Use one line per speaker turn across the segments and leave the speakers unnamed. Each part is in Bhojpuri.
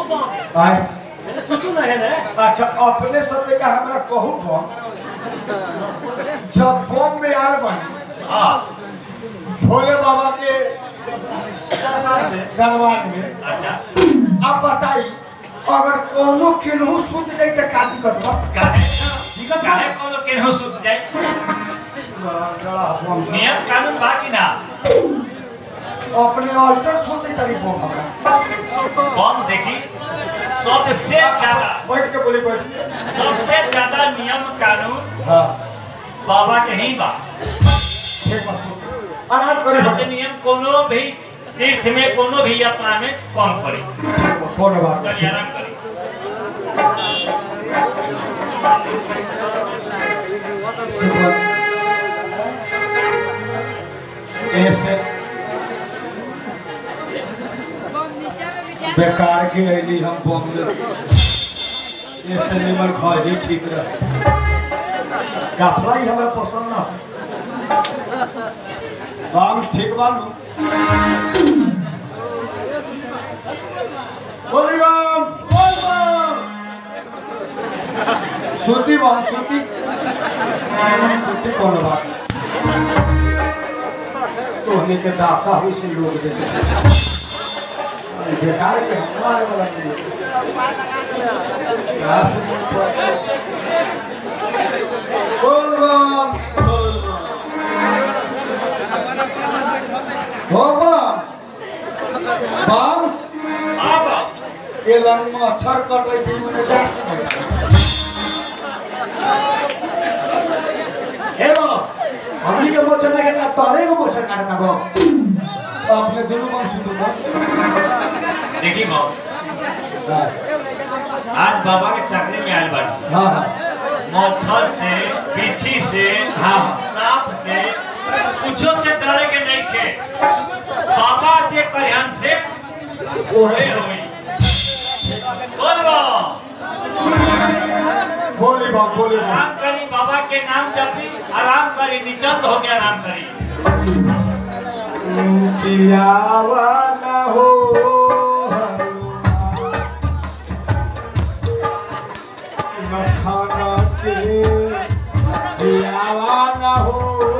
बम
आए
अरे सुतू ना है ना
अच्छा अपने सत्य का हमरा कहू बम जब बम में आल बनी
हाँ
भोले बाबा के
दरबार में
दरबार में
अच्छा
अब बताई अगर कोनो केनहू सुत जाई त का दिक्कत बा
काहे काहे कोनो केनहु सुत जाए नियम कानून बा कि ना
अपने ऑल्टर सोचे तारी बम हमरा
बम देखी सबसे ज्यादा
बैठ के बोली बैठ
सबसे ज्यादा नियम कानून
हाँ
बाबा के ही बा
ठीक बा सुत आराम करी
ऐसे नियम कोनो भी तीर्थ में कोनो भी यात्रा में कम करे
कोनो बात नहीं।
चलिए आराम करी
सुबह ऐसे बेकार के अली हम बम में ऐसे निमन घर ही ठीक रह गाफला ही हमरा पसंद ना बाम ठीक बानू बोली बाम बोल बाम सूती बाम सूती सूती कौन बात तो हमें के दासा हुई से लोग दे बेकार के हमारे वाला नहीं दास नहीं पर बोल बाम बोल बाम हो बाम बाम
बाबा
ये लंग में अक्षर कटे थी उन्हें जा सकते
हे बो हमनी के मोचन में के तोरे को मोचन काटता बो
अपने दोनों बाम सुनो बा
देखी बाबा
हाँ
आज बाबा के चाकरी में आयल बाड़ी
हाँ हाँ
मच्छर से बिच्छी से
हाँ।
सांप से कुछो से डरे के नहीं थे बाबा जे कल्याण से ओहे होई बोल बा
बोली बाम बोली बाम
आराम करी बाबा के नाम जपी आराम करी निचत हो के आराम करी
किया वाला हो मखाना के जियावा ना हो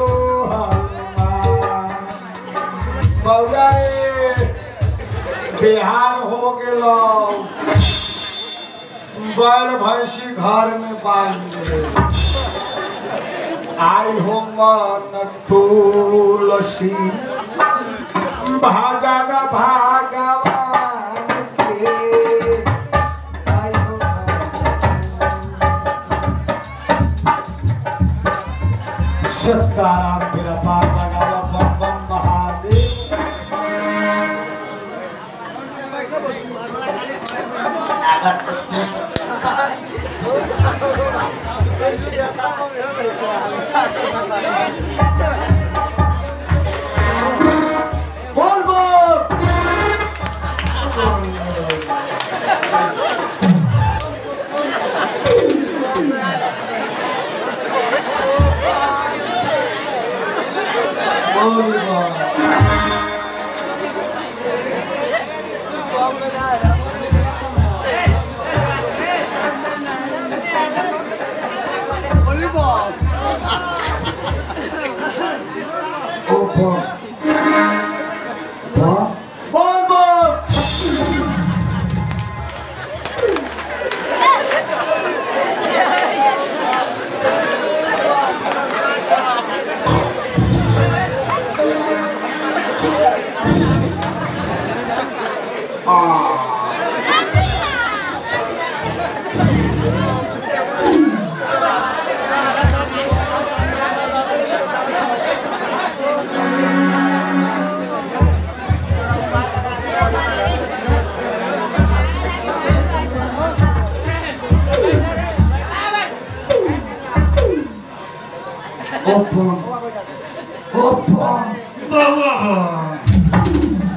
बौआ रे बिहार हो गेलो बैल भैंसी घर में बांध ले आई हो मन तुलसी भजन भगवान के आई हो मन। सीताराम मेरा पार लगावा बम बम महादेव
अगर तो सुन बोल बोल
बोल बम। ओ बम बम
बोल बोल
ओ बम ओ बम
बउआ बा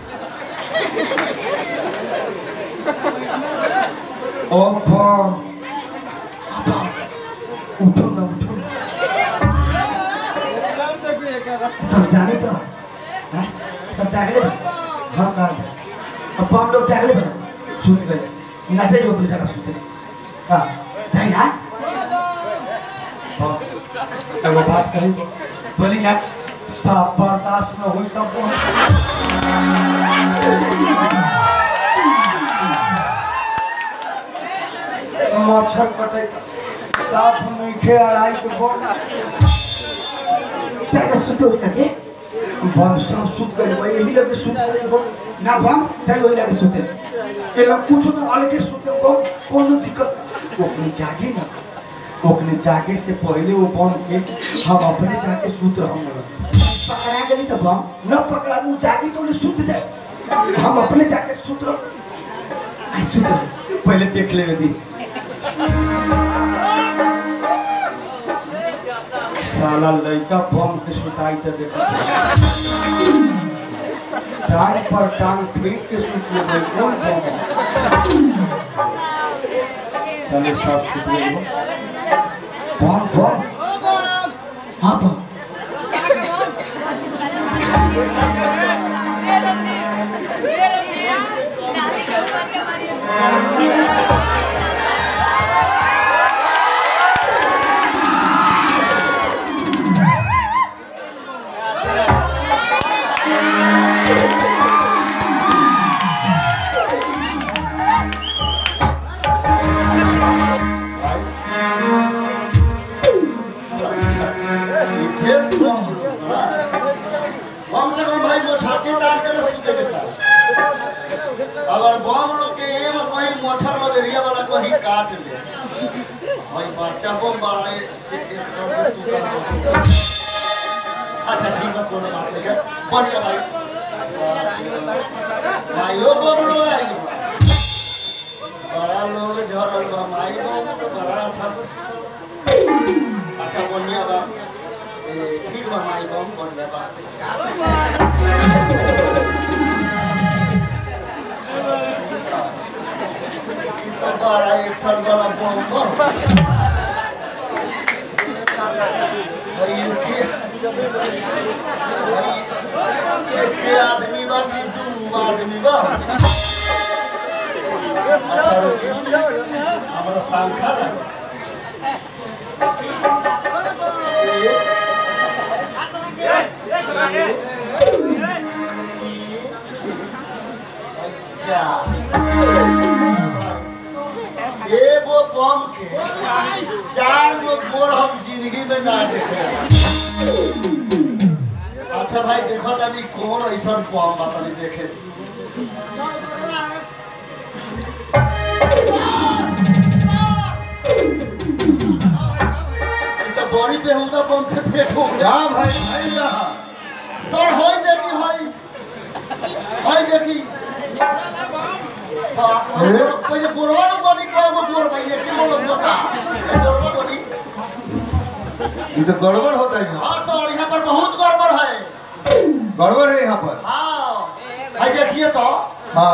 ओ बम उठो ना उठो
सब जाने तो हैं? सब जागले बन
हम कहा
अब हम लोग जागले बन
सुत गए ना चाहिए अपने जगह सुते हाँ
जाए ना
हाँ एगो बात कही
बोली ना
साफ बर्दाश्त न हुई तब बोल मच्छर कटे साफ नइखे अड़ाई के बोल
जाए ना सुते हुई लगे
बम सब सुत गए बा यही लगे सुत गए बोल
ना बम जाए वही लगे सुते
ये लोग कुछ न अलगे सुते बम कोनो दिक्कत ना। ओकने जागे ना ओकने जागे से पहले वो बम के हम अपने जाके सुत रहूंगा
पकड़ा गली तो बम
न पकड़ा वो जागे तो उन्हें सुत जाए हम अपने जाके सुत रह
आई सुते हुई
पहले देख ले दी साला लड़का बम के सुताई तो देखा टांग पर टांग फेंक के सुत ले भाई कौन बम है? चले सब सुत ले बम बम
हाँ बम
जेम्स बॉन्ड कम से कम भाई मोछाती तार के ना सुते के चाहे अगर बम लोग के एम कहीं मोछर मलेरिया वाला कहीं काट ले भाई बच्चा बम बड़ा एक से एक सौ से सुता ना अच्छा ठीक है कोनो बात नहीं है बढ़िया भाई भाइयों बम लोग आएंगे बड़ा लोग झरल बा माई बम तो बड़ा अच्छा से सुतल बा। अच्छा बढ़िया बा ए, ठीक बा माई बम बढ़िया बा ई तो बड़ा एक साल वाला बम बा भाई इनके भाई एक के आदमी बा कि दू आदमी बा अच्छा रुकी हमारा सांखा लगा एक अच्छा एगो बम के चार गो गोर हम जिंदगी में ना देखे अच्छा भाई देखो तनी कौन ऐसा बम बा तनी देखे ई तो बड़ी बेहुदा बम से पेट हो गया
हाँ भाई भाई रहा
सर होई देखी होई होई देखी बाप रे,
ए?
पहिले गोरवा लोग बनी कय गो गोर भाई एक के लोग बता ये गोरवा बनी
ये तो गड़बड़ होता है यहाँ
हाँ सर यहाँ पर बहुत गड़बड़ है
गड़बड़ है यहाँ पर
हाँ भाई देखिए तो
हाँ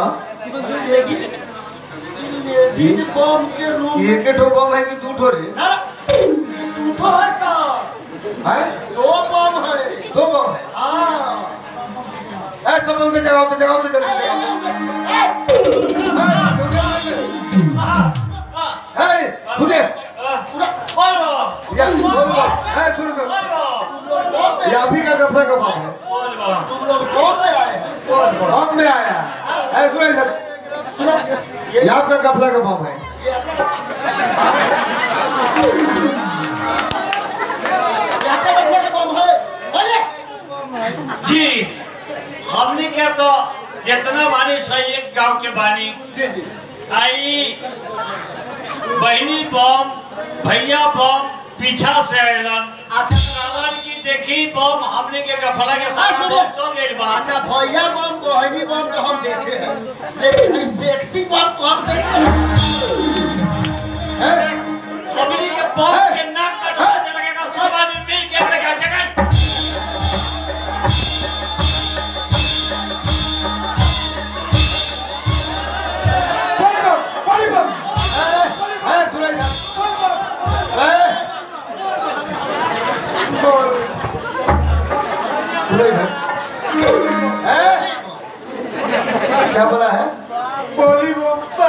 जी बम के रूम
एक ठो बम है कि दू ठो रे
ना ना, तो है सर
है
दो बम है
दो बम है
हाँ
ऐ सब उनके जगाओ तो जगाओ तो जल्दी जगाओ ऐ सुने या बोलो बोलो ऐ सुनो सुनो ये अभी का कपड़ा का बम है
तुम लोग कौन ले आए हैं
बम में आया ऐ सुने सर
सुनो
ये
ये
आपका कपड़ा का बम है
ये आपका कपड़े का बम है बोलिए
जी हमने क्या तो जितना बानी सही एक गांव के बानी
जी जी
आई बहनी बम भैया बम पीछा से आयलन
अच्छा
सावन की देखी बम हमने के कफला के
हाँ,
साथ
सुनिए।
चल गई बा
अच्छा भैया बम बहनी बम तो हम देखे हैं लेकिन ये सेक्सी बम को हम देखे हैं
हैं?
हमने के बम के नाक कटवा के लगेगा सब आदमी मिल के अपने घर जगह
ऐ सुने ना ऐ सुने ना ऐ क्या बोला है
बोली बम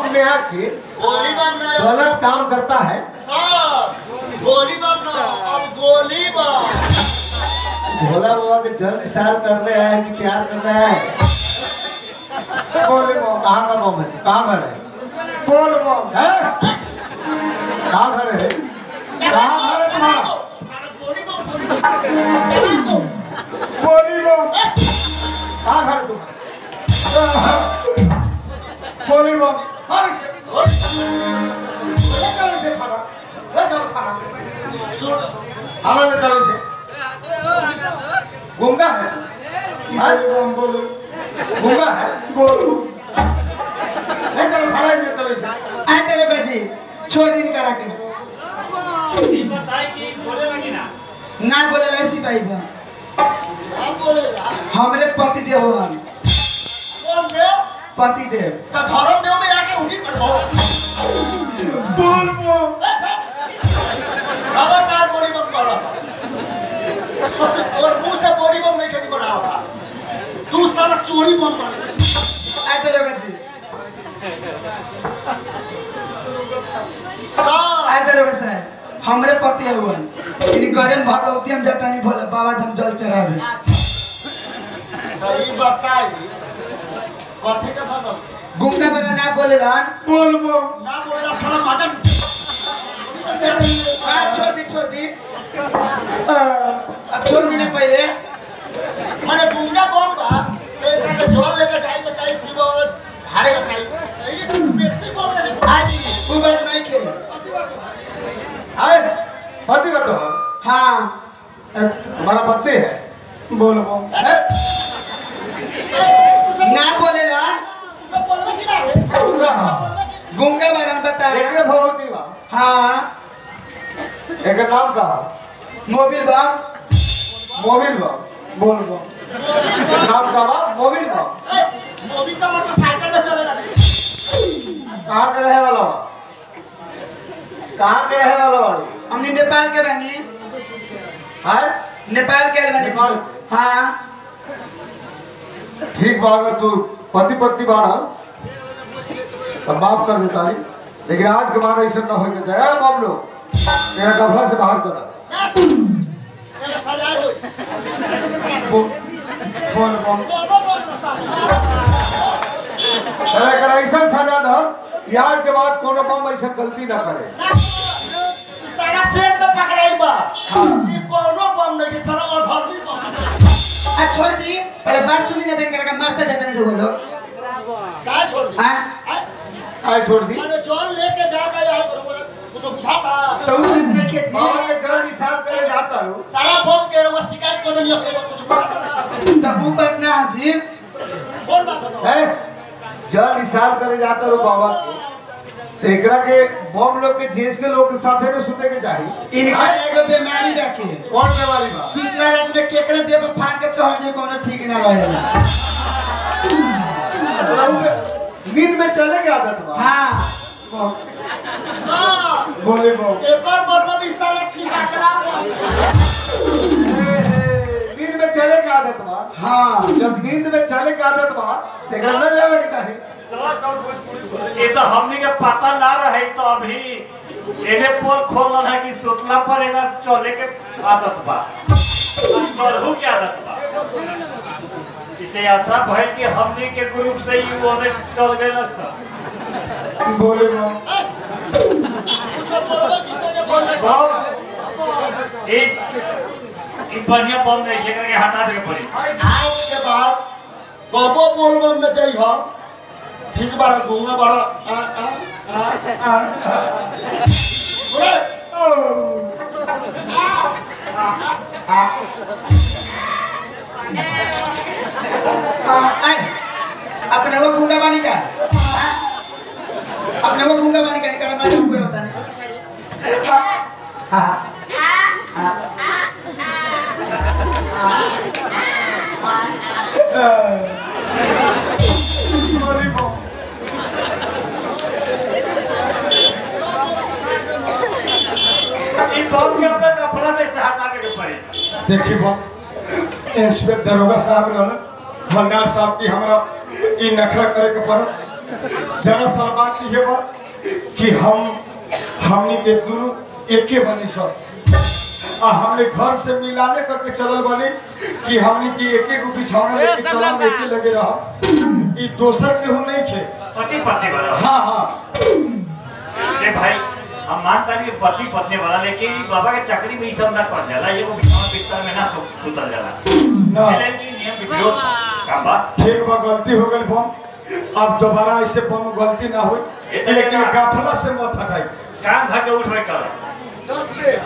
बम में आके
गोली बम ना
गलत काम करता है
सर गोली बम ना अब गोली बम
भोला बाबा के जल निशान कर रहे हैं कि प्यार कर रहे हैं
बोल बम
कहाँ का बम है कहाँ घर है
बोल बम
हैं? कहाँ घर है कहाँ घर है तुम्हारा
गोली बम गोली बम
बोली बम
कहाँ घर है तुम्हारा
बोली बम
मार इसे। ले चलो इसे थाना ले चलो थाना थाना ले चलो इसे गुंगा है हैं?
बोली बम बोलो
गुंगा है
बोलो
ले चलो थाना ले चलो इसे
आ तेरे बजी छोड़ दिन करा के
ई बताई कि बोले लगी ना
ना बोले ऐसी भाई बा
हम बोलेगा
हमरे पति देव हन
कौन देव
पति देव
तो धर्म देव में आके उन्हीं पर हो
बोल बम
खबरदार बोली बम करो तोर मुंह से बोली बम नहीं ठेकी बनावा तू साला चोरी बम कर
आ तेरे बजी
सर
आ तेरे बजी हमरे पति हवन इन गरम भगवती हम जाता नहीं भोले बाबा धाम जल चढ़ावे
तो ई बताई कथी के भगव
गुंगा बना ना बोले लन
बोल बम
ना बोलेला साला मजन
आ छोड़ दी छोड़ दी अब छोड़ दी ना पहले
माने गुंडा बोल बा तो एकरा के जल लेके जाए के चाहिए शिव धारे के चाहिए ये सब पेट से बोल रहे हैं
आज वो बात नहीं के
आए पति का तो है
हाँ
ए, तुम्हारा पत्नी है
बोल बम
हैं?
ना बोले लन
सब बोलबे कि ना रे
गुंगा है
गुंगा बना बताया
एकरे भगवती बा
हाँ
एक नाम का
मोबिल बम
मोबिल बा
बोल बम
नाम का बा मोबिल बा
ए, मोदी तो मोटरसाइकिल में चलेगा नहीं
कहाँ के रहे वाला बा कहाँ के रहे वाला बाड़ी
हमने नेपाल के बनी
है
नेपाल के बनी
नेपाल?
हाँ
ठीक बा अगर तू पति पत्नी बाड़ा तो माफ कर देता नहीं लेकिन आज के बाद ऐसा ना हो के चाहे बाप लोग तेरा कफला से बाहर कर
ये सजाए होई
बोल बोल बम
बोलो बोल साला
तेरा अगर ऐसा सजा दो कि आज के बाद कोनो काम ऐसा गलती ना करे
साला सेट में पकड़ाई बा ये कोनो बम नहीं साला अधर्मी बम
आ छोड़ दी पहले बात सुनी ना दिन करके मारता जाता नहीं लोग लोग
का छोड़ दी
हाँ
आय,
आए छोड़ दी
अरे जॉन लेके जाता यार कुछ बुझाता
तो उस दिन देखिए
बाबा
जी
के जल निशान करे जाता हूँ
सारा बम के वो शिकायत को नहीं के कुछ बुझाता ना
तो वो बात ना जी
कौन बात है
है जल निशान करे जाता हूँ बाबा के एकरा के बम लोग के जेंस के लोग के साथे में सुते के चाहिए
इनका एगो बीमारी रखे
कौन बीमारी बा
सुतला रात में केकरा देव फाड़ के चढ़ जे कोनो ठीक ना रहेला
रहू के नींद में चले के आदत बा
हाँ
हां
बोले बम
एक और मतलब इस साला छीका करा
नींद में चले के आदत बा
हाँ
जब नींद में चले के आदत बा तो एकरा न लेवे के चाहिए
ये तो हमनी के पता ना रहे तो अभी एने पोल खोलन है कि सुतला पर एना चले के आदत बा चढ़ू के आदत बा इते अच्छा भइल कि हमनी के ग्रुप से ही वो में चल गए
बोले बम
कुछ बोलबे किसे के बोल
बहुत एक एक बढ़िया बम नहीं है करके हटा दे के पड़ी
आज के बाद कबो बोलबम में जाई हो ठीक बारा घूंगा बारा आ आ आ आ बोले
आए अपने को गूंगा बानी का हाँ? अपने को गूंगा बानी का निकाल मालूम कोई होता नहीं
बोली बम
इन बम के अपना कपड़ा में से हटा दे के पड़ी
देखिए बम इंस्पेक्टर दरोगा साहब रहल हवलदार साहब की हमरा ई नखरा करे के पड़त दरअसल बात ये बा कि हम हमनी के दोनों एके बनी सब आ हमने घर से मिलाने करके चलल बनी कि हमनी के एके गो बिछौना लेके चलल एके लगे रह ई दोसर केहू नहीं खे
पति पत्नी वाला
हाँ हाँ
अरे भाई हम मानता नहीं कि पति पत्नी वाला लेकिन ई बाबा के चकरी में ई सब ना कर जाला एगो बिछावन बिस्तर में ना सु- सुतल जाला
ना
पहले की नियम के विरोध काम बा
ठीक बा गलती हो गई बम अब दोबारा ऐसे बम गलती ना हो
ये तो
लेकिन
लेकिन-
गाफला से मत हटाई
काम धर के उठ बैठ कर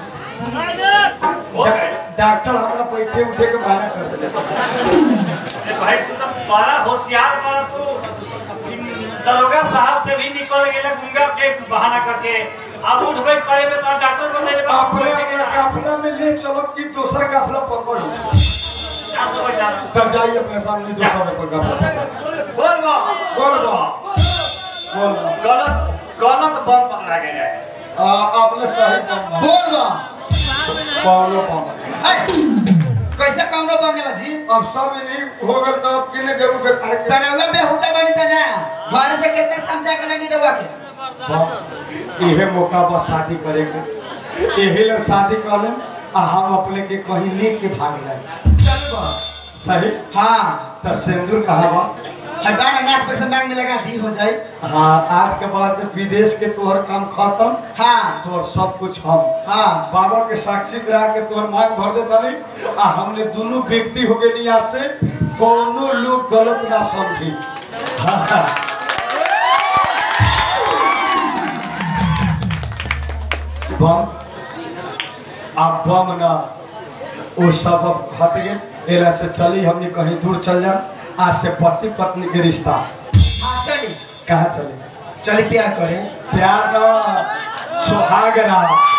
हो गए
डॉक्टर हमरा पैसे उठे के मना कर दिले
अरे भाई तू तो बड़ा होशियार बड़ा तू इन दरोगा साहब से भी निकल गेला गुंगा के बहाना करके अब उठ बैठ करे में तो डॉक्टर बतैले बा
अपने अपने काफला में ले चलो कि दूसरा काफला पकड़ो
क्या समझ जा
तब जाइए अपने सामने दूसरा में पर काफला
बोल बा
बोल बा बोल बा
गलत गलत बम पकड़ा गया है
आ, आपने सही बम मारा।
बोल बा
कौनो बम
ऐ, कैसे कमरो बमने बाजी
अब सब नहीं हो गल तो अब किने देबू के करे के
तने उगे बेहुदा बनी तने घर से कितने समझा के नहीं रहुआ के
बम इहे मौका बा शादी करे के यही ले शादी कर लें आ हम अपने के कहीं लेके भाग जाए
चल बा
सही
हाँ
तो सिंदूर कहा बा
हटा ना नाक पे से मांग में लगा दी हो जाए
हाँ आज के बाद विदेश के तोहर काम खत्म
हाँ
तोहर सब कुछ हम
हाँ
बाबा के साक्षी करा के तोहर मांग भर देता नहीं आ हमने दोनों व्यक्ति हो गए यहाँ से कोनो लोग गलत ना समझी हाँ। बम आप बम ना वो सब अब हट गए एला से चली हमने कहीं दूर चल जा आज से पति पत्नी के रिश्ता
हाँ चली
कहाँ चले
चली प्यार करे
प्यार ना सुहाग रहा